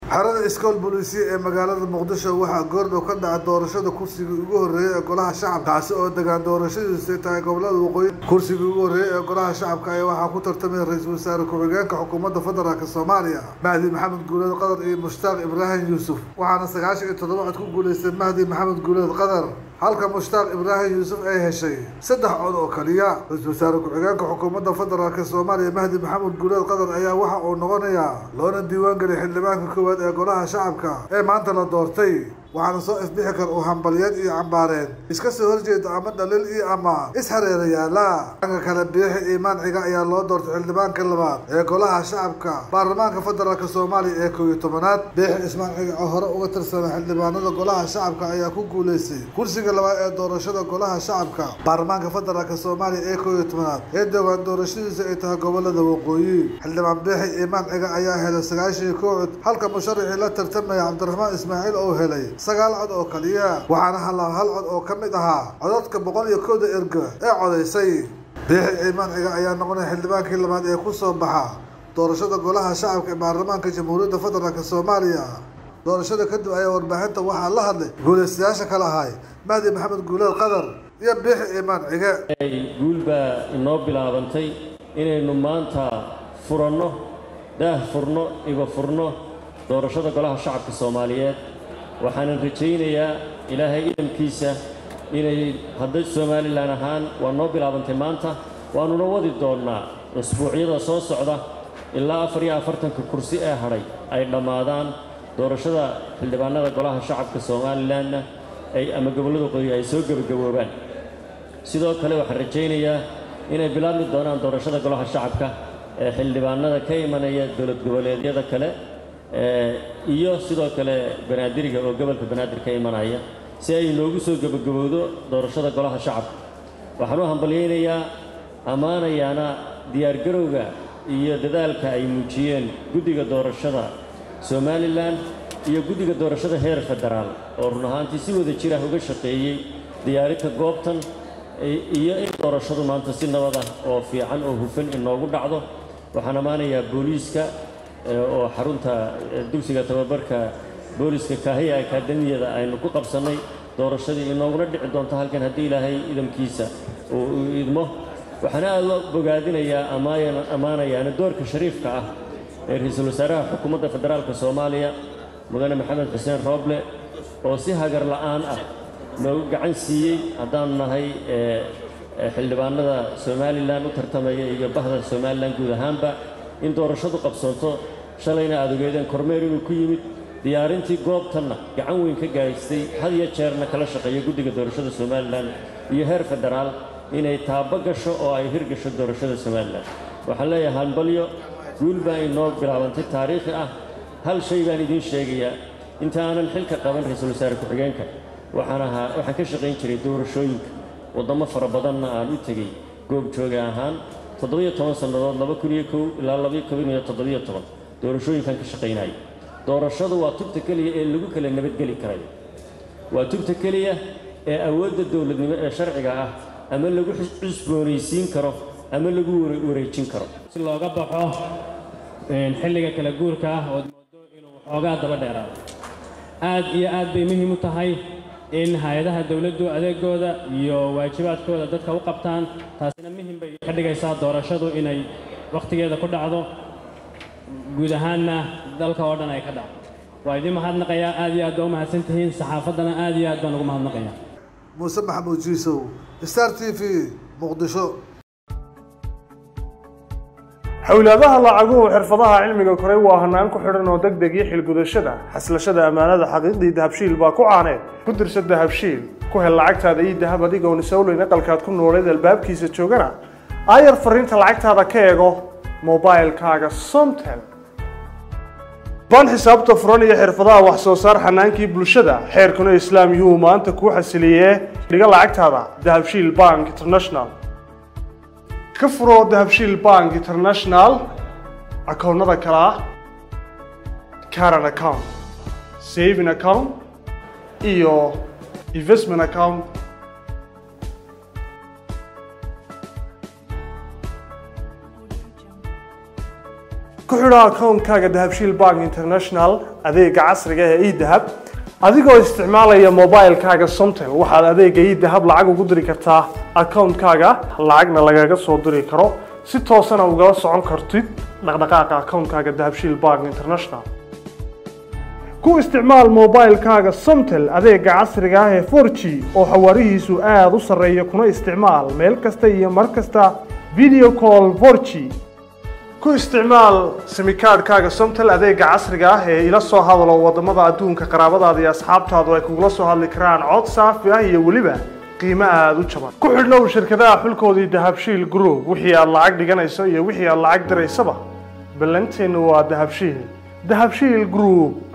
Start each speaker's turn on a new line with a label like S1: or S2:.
S1: xerada iskool booliisiya ee magaalada muqdisho waxaa goordhow ka dhaca doorashada kursigii ugu horreeyay ee golaha shacabka kaasi oo degaan doorashadiisu tahay gobolada waqooyi kursigii ugu horreeyay ee golaha shacabka ayaa waxaa ku tartamaya ra-iisul wasaare ku-xigeenka xukuumadda federaalk soomaaliya mahdi maxamed guuleed qadar iyo mushtaaq ibraahim yuusuf waxaana sagaashan iyo toddoba cod ku guuleystay mahdi maxamed guuleed qadar halka mushtaaq ibraahim yuusuf ay heshay saddex cod oo kaliya ra-iisul wasaare ku-xigeenka xukuumadda federaalk soomaaliya mahdi maxamed guuleed qadar ayaa waxa uu noqonayaa loona diiwaan geliyay xildhibaanka koowaad ee golaha shacabka ee maanta la doortay waxaana soo ifbixi kara uu hambalyeed iyo cambaareen iska soo horjeeda ama dhaliil iyo ama is-hareerayaala dhanka kale biixi iimaan ciga ayaa loo doortay xildhibaanka labaad ee golaha shacabka baarlamaanka federaalk soomaaliya ee koob iyo tobanaad biixi ismaan ciga oo hore uga tirsana xildhibaanada golaha shacabka ayaa ku guuleystay kursiga labaad ee doorashada golaha shacabka baarlamaanka federaalk soomaaliya ee koob iyo tobanaad ee dowaan doorashadiisa ay tahay gobolada waqooyi xildhibaan biixi iimaan ciga ayaa helay sagaashan iyo kow cod halka musharaxii la tartamaya cabdiraxmaan ismaaciil oo helay sagaal cod oo kaliya waxaana halaa hal cod oo ka mid ahaa codadka boqol iyo kowda erga ee codaysay biixi ciimaan ciga ayaa noqonaya xildhibaankii labaad ee ku soo baxa doorashada golaha shacabka ee baarlamaanka jamhuuriyadda federaalk soomaaliya doorashada kadib ayaa warbaahinta waxaa la hadlay guulaystayaasha kale ahay mahdi maxamed guuleed qadar iyo biixi ciimaan cige
S2: guul baa inoo bilaabantay inaynu maanta furanno daah furno iba furno doorashada golaha shacabka soomaaliyeed waxaanan rajaynayaa ilaahay idamkiisa inay hadda somalilan ahaan waa noo bilaabantay maanta waannuna wadi doonnaa usbuucyada soo socda ilaa afar iyo afartanka kursi ee hadhay ay dhammaadaan doorashada xildhibaanada golaha shacabka somalilanna ay ama gobollada qoyi ay soo gebagaboobaan sidoo kale waxaan rajaynayaa inay bilaabmi doonaan doorashada golaha shacabka ee xildhibaanada ka imanaya dowlad goboleedyada kale iyo sidoo kale banaadiriga oo gobolka banaadir ka imanaya si ay inoogu soo gebagabowdo doorashada golaha shacabka waxaan u hambalyaynayaa ammaanayaana diyaargarowga iyo dadaalka ay muujiyeen guddiga doorashada somalilan iyo guddiga doorashada heer federaal oo run ahaantii si wada jir ah uga shaqeeyey diyaarinta goobtan iyo in doorashadu maanta si nabad ah oo fiican oo hufan inoogu dhacdo waxaan ammaanayaa booliiska oo xarunta dugsiga tababarka booliska kaahiya akaademiyada aynu ku qabsannay doorashadii inooguna dhici doonto halkan haddii ilaahay idamkiisa uu idmo waxaana aad loo bogaadinayaa ammaanayaana doorka shariifka ah ee ra-iisul wasaaraha xukuumadda federaalka soomaaliya mudane maxamed xuseen rooble oo si hagar la'aan ah noogu gacan siiyey haddaanu nahay xildhibaanada somalilan u tartamaya iyo bahda somalilan guud ahaanba in doorashadu qabsoonto shalayna aad ogeedeen kormeer inuu ku yimid diyaarintii goobtanna gacan weyn ka gaadhaystay had iyo jeerna kala shaqeeya guddiga doorashada somalilan iyo heer federaal inay taabo gasho oo ay hirgasho doorashada somalilan waxaan leeyahay hambalyo guul baa inoo bilaabantay taariikhi ah hal shay baan idiin sheegayaa inta aanan xilka qaban ra-iisul wasaare ku-xigeenka waxaan ahaa waxaan ka shaqayn jiray doorashooyinka waddamo fara badanna aan u tegey goobjooga ahaan toddobiyo toban sannadood laba kun iyo kow ilaa labaiyo koban iyo toddobiyo toban doorashooyinkan ka shaqaynaya doorashadu waa tubta keliya ee lagu kala nabadgeli karayo waa tubta keliya ee awoodda dowladnimo ee sharciga ah ama lagu cusboonaysiin karo ama lagu wareejin karo
S3: si looga baxo xilliga kala guurka ah ood moodo inuu waxoogaa daba dheeraado aad iyo aad bay muhiim u tahay in hay-adaha dowladdu adeegooda iyo waajibaadkooda dadka u qabtaan taasina muhim bay ka dhigaysaa doorashadu inay wakhtigeeda ku dhacdo guud ahaanna dalka oo dhan ay ka dhacdo waa idiin mahadnaqayaa aad iyo aad baa u mahadsan tihiin saxaafaddana aad iyo aad baan ugu mahadnaqayaa
S1: muuse maxamuud jiisow star t v muqdisho
S4: xowlaadaha lacaguhu xirfadaha cilmiga koray waa hanaan ku xidhan oo deg deg iyo xilgudashada xaslashada ammaanada xaqiiqdii dahabshiil baa ku caaneed ku dirsa dahabshiil ku hel lacagtaada iyo dahab adigoon isowleyn aqalkaad ku nooleed albaabkiisa joogana aayar fariinta lacagtaada ka eego mobilkaaga somtel baan xisaabta furan iyo xirfadaha wax soo saar xanaankii bulshada xeerkuna islaam yuu maanta kuu xasiliyee dhiga lacagtaada dahabshiil bank international ka furo dahabshiil bank international akoonnada kale ah caran account saving account iyo investment account ku xidho akoonkaaga dahabshiil bank international adeega casriga ee edahab adigoo isticmaalaya mobilekaaga somtel waxaad adeega edahab lacag ugu diri kartaa akoonkaaga lacagna lagaga soo diri karo si toosana ugala socon kartid dhaqdhaqaaqa akoonkaaga dahabshiil bank international ku isticmaal mobilekaaga somtel adeega casriga ah ee 4g oo xawaarihiisu aada u sarreeya kuna isticmaal meel kasta iyo mar kasta video call 4g ku isticmaal simikaadhkaaga somtel adeega casriga ah ee ila soo hadalo wadamada adduunka qaraabadaada iyo asxaabtaadu ay kugula soo hadli karaan cod saafi ah iyo weliba qiimo aada u jaban ku xidhnow shirkadaha xulkoodii dahabshiil group wixii aad lacag dhiganayso iyo wixii aad lacag diraysaba ballanteennu waa dahabshiil dahabshiil group